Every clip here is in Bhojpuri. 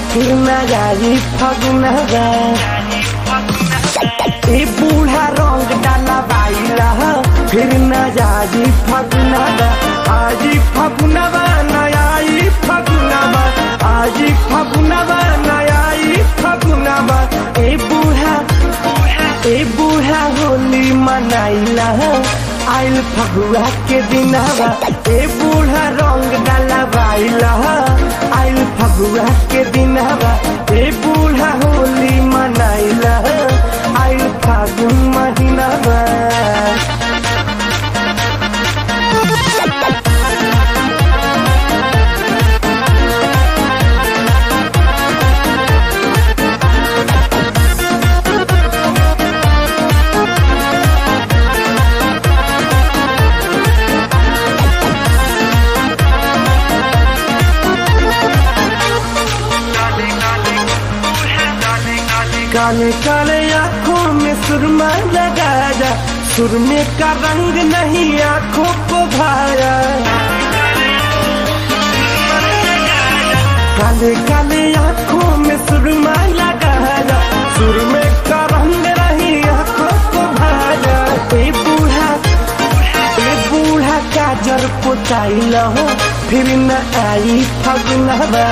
फिर न जाई फगुनवा ए बूढ़ा रंग डाला बाइला फिर न जाई फगुनवा आजी फगुनवा नयाई फगुनवा आजी फगुनवा नयाई फगुनवा ए बूढ़ा ए बूढ़ा होली मनाइला आइल फगुआ के दिनवा ए बूढ़ा रंग डाला बाइला आइल फगुआ के दिनवा ए बूढ़ा होली मनाइला आइल फागुन महीनावा काले काले आंखों में सुरमा लगाया सुरमे का रंग नहीं आंखों को भाया काले काले आंखों में सुरमा लगाया सुरमे का रंग नहीं आंखों को भाया ए बूढ़ा ए बूढ़ा काजर पुताई लहो फिर न आई फगुनवा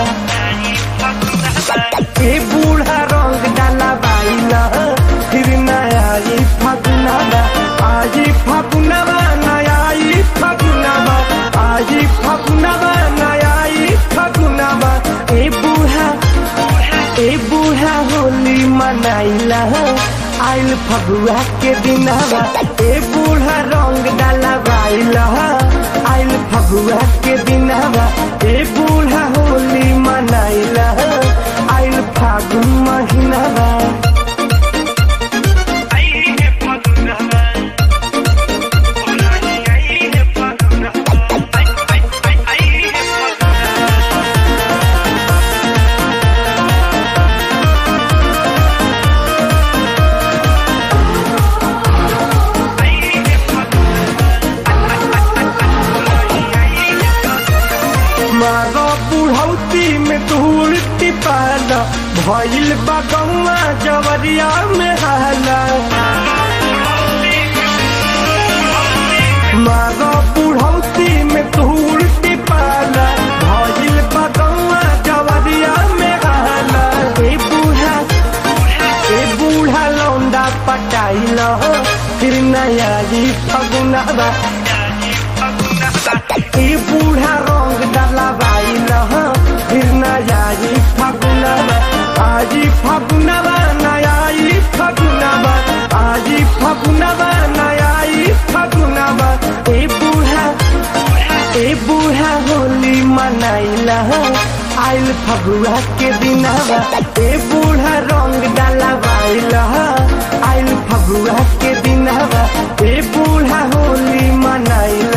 ए बूढ़ा रंग डाला बाइला फिर नया ई फगुनवा आजी फगुनवा नया ई फगुनवा आजी फगुनवा नया ई फगुनवा ए बूढ़ा ए बूढ़ा होली मनाइला आइल फगुआ के दिनवा ए बूढ़ा रंग डाला बाइला आइल फगुआ के दिनवा ए बूढ़ा होली मनाइला आइल फागुन महीनावा मारो बुढ़ौती में धूल टिपाला भइल बगौआ जवरिया में हाला मारो बुढ़ौती में धूल टिपाला भइल बगौआ जवरिया में हाला ए बूढ़ा ए बूढ़ा लौंडा पटाइल फिर नया जी फगुनवा ए बूढ़ा रंग डाला बाइल फिर नया जी फगुनवा आजी फगुनवा नया ई फगुनवा आजी फगुनवा नया ई फगुनवा ए बूढ़ा ए बूढ़ा होली मनाइला आइल फगुआ के दिनवा ए बूढ़ा रंग डाला बाइल आइल फगुआ के दिनवा ए बूढ़ा होली मनाइला